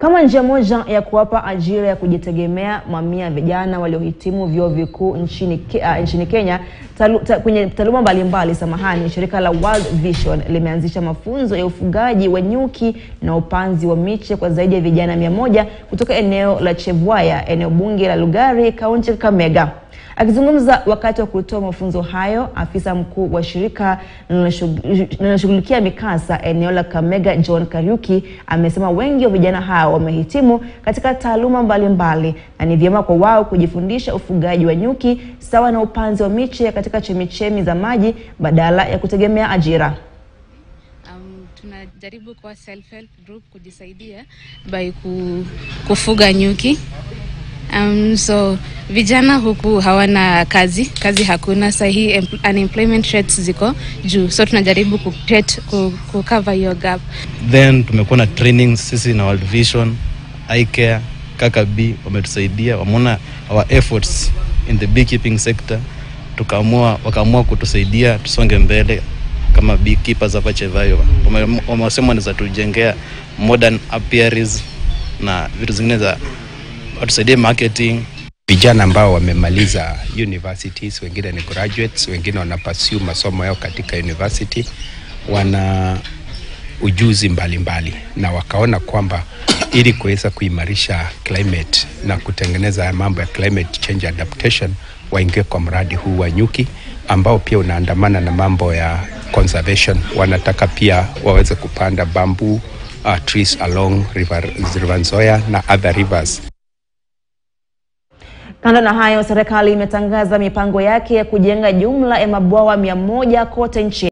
Kama njia moja ya kuwapa ajira ya kujitegemea, mamia ya vijana waliohitimu vyuo vikuu nchini, Ke- ah, nchini Kenya talu, ta, kwenye taaluma mbalimbali, samahani, shirika la World Vision limeanzisha mafunzo ya ufugaji wa nyuki na upanzi wa miche kwa zaidi ya vijana mia moja kutoka eneo la Chebwaya, eneo bunge la Lugari, kaunti ya Kakamega. Akizungumza wakati wa kutoa mafunzo hayo, afisa mkuu wa shirika linaloshughulikia mikasa eneo la Kakamega, John Kariuki, amesema wengi wa vijana hao wamehitimu katika taaluma mbalimbali na ni vyema kwa wao kujifundisha ufugaji wa nyuki sawa na upanzi wa miche katika chemichemi za maji badala ya kutegemea ajira. Um, tunajaribu kwa self help group kujisaidia by ku, kufuga nyuki. Um, so vijana huku hawana kazi, kazi hakuna sahii, unemployment rates ziko juu, so tunajaribu ku, create- ku, ku cover hiyo gap. then tumekuwa na training sisi na World Vision, iCare, Kakabi wametusaidia, wameona our efforts in the beekeeping sector, tukaamua wakaamua kutusaidia tusonge mbele kama beekeepers hapa Chevayo. Wame- Wamesema wanaweza tujengea modern apiaries na vitu zingine za watusaidie marketing vijana ambao wamemaliza universities, wengine ni graduates, wengine wana pursue masomo yao katika university, wana ujuzi mbalimbali mbali, na wakaona kwamba ili kuweza kuimarisha climate na kutengeneza haya mambo ya climate change adaptation, waingie kwa mradi huu wa nyuki ambao pia unaandamana na mambo ya conservation. Wanataka pia waweze kupanda bamboo uh, trees along river, river Nzoia na other rivers. Kando na hayo, serikali imetangaza mipango yake ya kujenga jumla ya mabwawa mia moja kote nchini.